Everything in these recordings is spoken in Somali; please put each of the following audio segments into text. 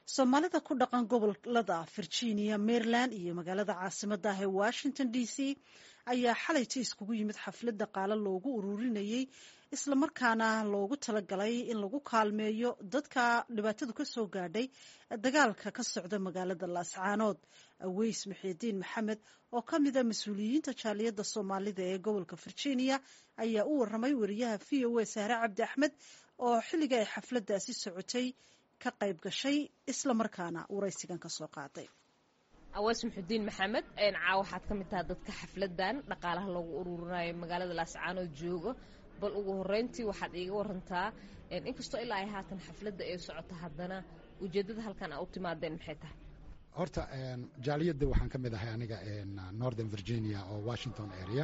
soomaalida ku dhaqan gobolada virginia maryland iyo magaalada caasimada ah ee washington d c ayaa xalayta iskugu yimid xaflad dhaqaale loogu ururinayey islamarkaana loogu talagalay in lagu kaalmeeyo dadka dhibaatadu ka soo gaadhay dagaalka ka socda magaalada laascaanood aweys maxiidiin maxamed oo ka mida mas-uuliyiinta jaaliyadda soomaalida ee gobolka virginia ayaa u waramay wariyaha v o a sahre cabdi axmed oo xilliga ay xafladaasi socotay ka qayb gashay islamarkaana waraysigan ka soo qaaday aweys maxudiin maxamed caa waxaad ka mid taha dadka xafladan dhaqaalaha loogu ururinayo magaalada laascaanood jooga bal ugu horeyntii waxaad iiga warantaa inkastoo ilaa ay haatan xafladda ay socoto haddana ujeeddada halkan aa u timaadeen maxay tahay horta jaaliyadda waxaan ka mid ahay aniga northern virginia oo washington area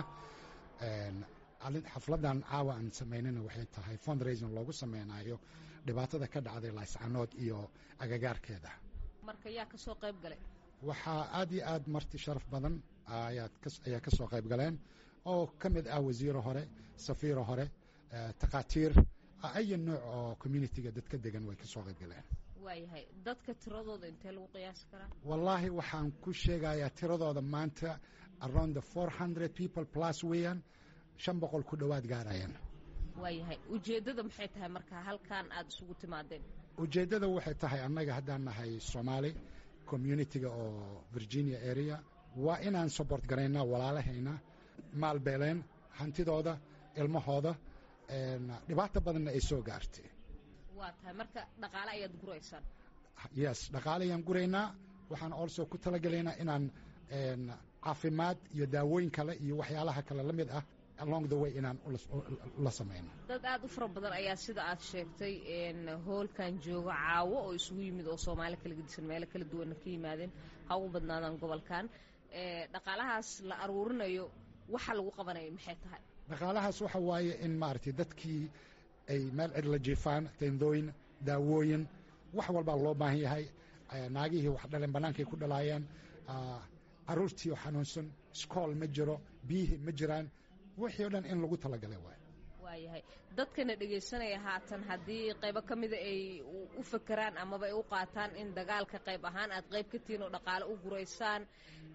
xafladan caawa aan samaynana waxay tahay fundraising loogu sameynayo dhibaatada ka dhacday laascanood iyo agagaarkeeda marka yaa ka soo qayb galay waxaa aad iyo aad marti sharaf badan ayaa ka soo qayb galeen oo ka mid ah wasiiro hore safiiro hore takhaatiir aya nooc oo communitiga dadka degan way ka soo qayb galeen waayahay dadka tiradooda intee lagu qiyaasi karaa wallaahi waxaan ku sheegayaa tiradooda maanta around the four hundred people plus weeyaan shan boqol ku dhowaad gaarayaan waayahay ujeeddada maxay tahay marka halkan aada isugu timaadeen ujeeddada waxay tahay annaga haddaan nahay soomaali communitiga oo virginia area waa inaan support garaynaa walaalahayna maalbeeleen hantidooda ilmahooda dhibaato badanna ay soo gaartay waa tahay marka dhaqaale ayaad guraysaan yes dhaqaale ayaan guraynaa waxaan also ku talagelaynaa inaan caafimaad iyo daawooyin kale iyo waxyaalaha kale la mid ah along the way inaan la samayno dad aad u fara badan ayaa sida aad sheegtay hoolkan jooga caawo oo isugu yimid oo soomaali kala gedisan meelo kala duwanna ka yimaadeen ha ugu badnaadaan gobolkan dhaqaalahaas la aruurinayo waxa lagu qabanaya maxay tahay dhaqaalahaas waxa waaye in maaragtay dadkii ay meel cid la jiifaan tendooyin daawooyin wax walbaa loo baahan yahay naagihii wax dhaleen bannaankay ku dhalaayeen caruurtii oo xanuunsan iskool ma jiro biyihii ma jiraan wixii o dhan in lagu talagalay waay waayahay dadkana dhegaysanaya haatan haddii qaybo ka mida ay u fakeraan amaba ay u qaataan in dagaalka qayb ahaan aad qayb ka tihiin oo dhaqaale u guraysaan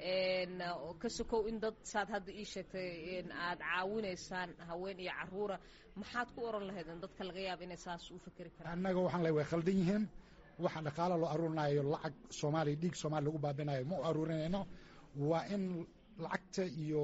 ka sokow in dad saad hadda ii sheegtay aad caawinaysaan haween iyo caruura maxaad ku oran lahaydeen dadka laga yaaba inay saas u fakeri karaan annaga waxaan le way khaldan yihiin waxa dhaqaale loo aruurinayo lacag soomaaliya dhiig soomaaliya lagu baabinayo ma u aruurinayno waa in lacagta iyo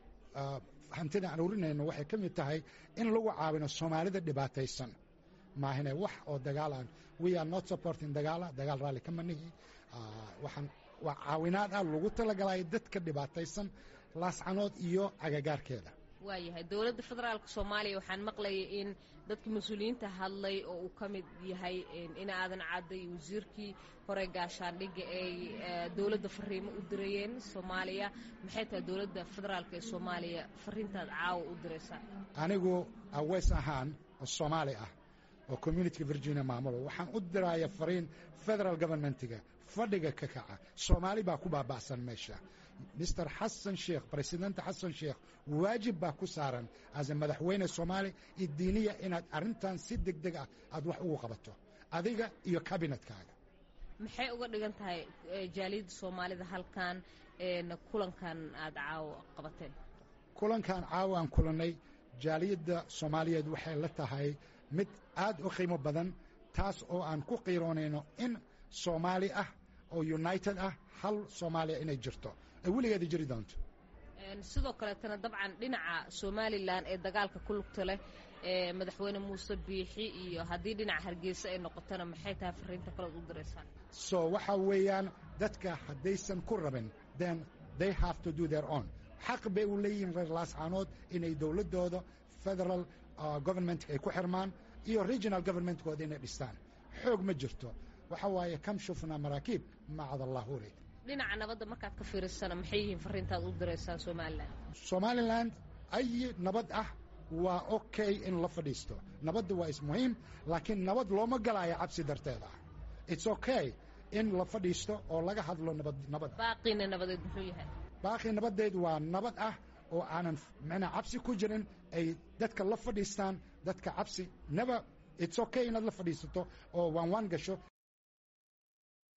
hantida aan urinayno waxay ka mid tahay in lagu caawino soomaalida dhibaataysan maahine wax oo dagaalaan we are not supporting dagaala dagaal raalli ka manihi waxaan waa caawinaad ah lagu talagalaya dadka dhibaataysan laascanood iyo agagaarkeeda waayahay dowladda federaalka soomaaliya waxaan maqlayay in dadka mas-uuliyiinta hadlay oo uu ka mid yahay in aadan cadda iyo wasiirkii hore gaashaandhigga ay dowladda fariimo u dirayeen soomaaliya maxay tahay dowladda federaalka ee soomaaliya fariintaad caawa u diraysaa anigu aweys ahaan oo soomaali ah oo communitiga virginia maamulo waxaan u diraya fariin federal governmentiga fadhiga ka kaca soomaali baa ku baaba'san meesha mister xasan sheekh presidenta xasan sheekh waajib baa ku saaran ase madaxweyne soomaali iyo diiniya inaad arrintan si deg deg ah aad wax ugu qabato adiga iyo kabinetkaaga maxay uga dhigan tahay jaaliyadda soomaalida halkan kulankan aada caawo qabateen kulankan caawo aan kulannay jaaliyadda soomaaliyeed waxay la tahay mid aad u qiimo badan taas oo aan ku qiiroonayno in soomaali ah oo united ah hal soomaaliya inay jirto ay weligeeda jiri doonto sidoo kaleetana dabcan dhinaca somalilan ee dagaalka ku lugta leh ee madaxweyne muuse biixi iyo haddii dhinaca hargeysa ay noqotona maxay tahay fariinta kaleod u diraysaan so waxa weeyaan dadka haddaysan ku rabin then they have to do their own xaq bay u leeyihiin reer laascaanood inay dowladdooda federal government ay ku xirmaan iyo regional governmentkooda inay dhistaan xoog ma jirto waxa waaye kam shufna maraakiib macad allah urid dhinaca nabadda markaad ka fiirisana maxay yihiin fariintaad u diraysaa somalilan somalilan ay nabad ah waa okay in la fadhiisto nabadda waa ismuhiim laakiin nabad looma galaayo cabsi darteeda its okay in la fadhiisto oo laga hadlo nabad nabad baaqiina nabadeed muxuu yahay baaqi nabadeed waa nabad ah oo aanan mna cabsi ku jirin ay dadka la fadhiistaan dadka cabsi naba its okay inaad la fadhiisato oo waan waan gasho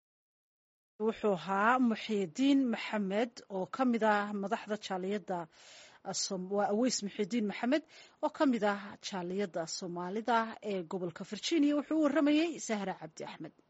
wuxuu ahaa muxiidiin maxamed oo ka mid ah madaxda jaaliyadda waa aweys muxiidiin maxamed oo ka mid ah jaaliyadda soomaalida ee gobolka virginia wuxuu u waramayey sahra cabdi axmed